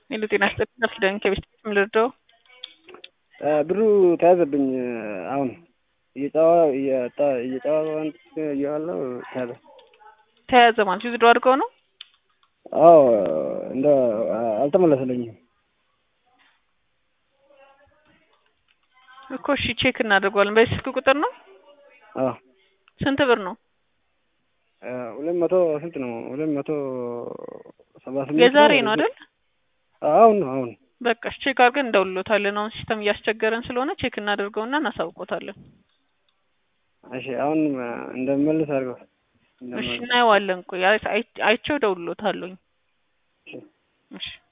ሄሎ ጤና ይስጥልኝ አስደን ከቤት ምን ልርዳው? ብሩ ተያዘብኝ። አሁን እየጫዋ እየጫዋን እያዋለው ተያዘ። ተያዘ ማለት ዊዝድሮ አድርገው ነው? አዎ እንደ አልተመለሰልኝም እኮ እሺ ቼክ እናደርገዋለን። በዚህ ስልክ ቁጥር ነው? አዎ ስንት ብር ነው? ሁለት መቶ ስንት ነው? ሁለት መቶ ሰባ ስምንት የዛሬ ነው አይደል? አሁን ነው አሁን በቃ እሺ ቼክ አድርገን እንደውልሎታለን። አሁን ሲስተም እያስቸገረን ስለሆነ ቼክ እናደርገውና እናሳውቆታለን። እሺ አሁን እንደምመልስ አድርገው። እሺ እናየዋለን። ቆይ አይቼው እደውልሎታለሁኝ። እሺ